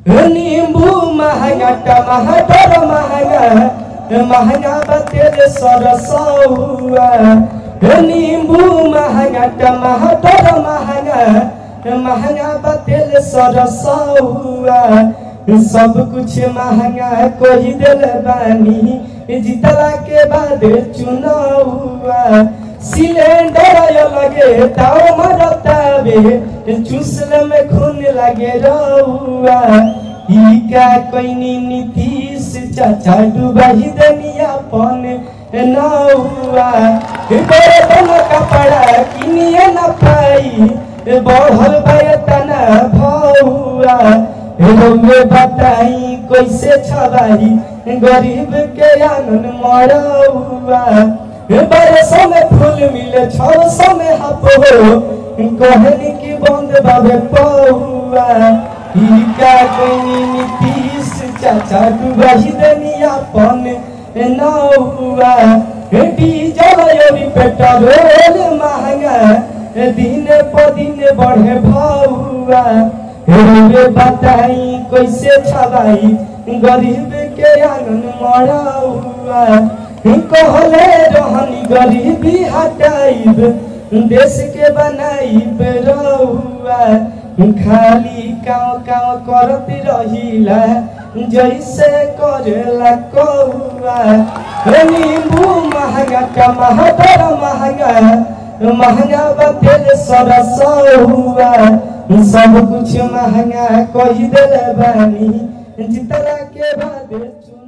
नींबू महंगा टमाटर महंगा महंगा बतेल सरसौआ नींबू महंगा टमाटर महंगा महंगा बतेल सरसौआ सब कुछ महंगा कोई दिल बानी जीतला के बाद चुनावा सिलेंडर लगे ताव मरतावे चूसले में खून लगे रहुआ ई का कोइनी नीतीश चाचा डुबाही दनिया पन न हुआ बर्तन कपड़ा किनिए न पाई बढ़ल बयतना भौआ रोमे बताई कैसे छबाई गरीब के आंगन मरहुआ बरसों में फूल मिले छौ में हप हो कहनी की बंद बाबे पहुआ ई का कोई नीतीश चाचा डुबाही दनिया पन न हुआ डीजल योरी पेट्रोल महंगा दिन प दिन बढ़े भौआ रे बताई कैसे छबाई गरीब के आंगन मरा हुआ कहले रहनी गरीबी हटाइब देश के बनाइब रहुआ खाली काव काव करत रहिला जैसे करेला कहुआ नींबू महंगा टमाटर महंगा महंगा बतेल सरसौ हुआ सब कुछ महंगा कही दिल बानी जितला के बाद